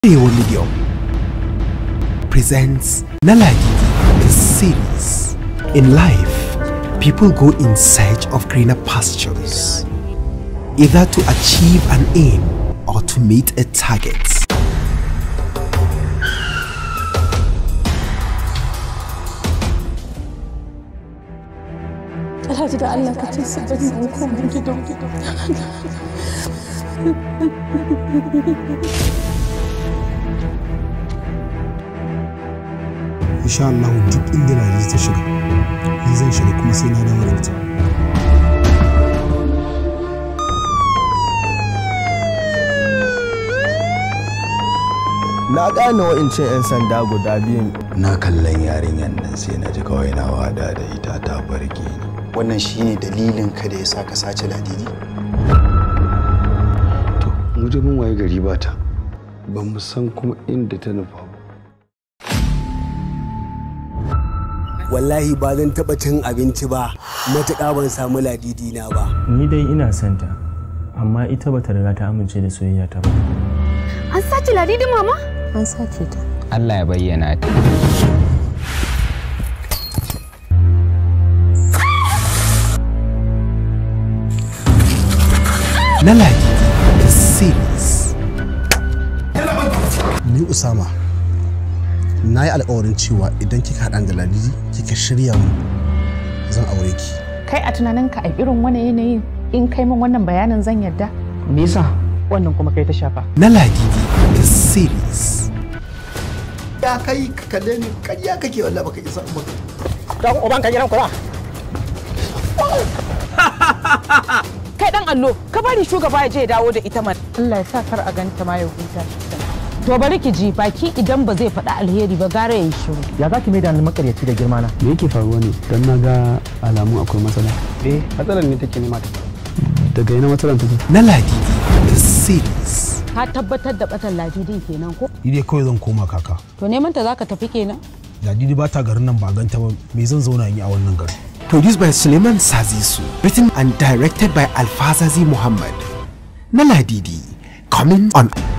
Arewa Medium presents Nalagi, the series. In life, people go in search of greener pastures, either to achieve an aim or to meet a target. Alhaji da Allah ka ce su bari mu koma gidan insha Allah duk inda Ladi ta shiga ni zan shiga kuma sai na dawo da ita na gane wa'incan 'yan sanda guda biyun na kallon yarinyar nan sai na ji kawai na wada da ita ta farke ni wannan shine dalilin ka da ya sa ka sace ladidi to mu je mun waye gari ba ta ba mu san kuma inda ta nufa ba wallahi ba zan taɓa cin abinci ba matuƙa ban samu ladidi na ba ni dai ina son ta amma ita bata riga ta amince da soyayya ta ba An sace ladidi mama? an sace ta Allah ya bayyana ta. Nalagi, the series. ni Usama na yi alkawarin cewa idan kika haɗa da Ladidi kika shirya mu zan aure ki kai a tunaninka a irin wani yanayin in kai min wannan bayanin zan yarda me yasa wannan kuma kai ta shafa Nalagi, the series. ya kai ka kalle ni ƙarya kake wallahi baka isa ba dan uban ka gidan kula kai dan allo ka bari shugaba ya je ya dawo da ita man Allah ya sa kar a ganta ma ya huta to bari ki ji baki idan ba zai faɗi alheri ba gara ya yi shiru ya za ki mai da ni makaryaci da girma na me yake faruwa ne dan na ga alamun akwai matsala eh matsalar ne take nema ta daga ina matsalar take Nalagi, the series. ka tabbatar da batan ladidi kenan ko ni dai kawai zan koma kaka to neman ta zaka tafi kenan Ladidi ba ta garin nan ba ganta ba me zan zauna in yi a wannan garin Produced by Suleiman Sazisu. Written and directed by Alfazazi Muhammad. Naladidi. Coming on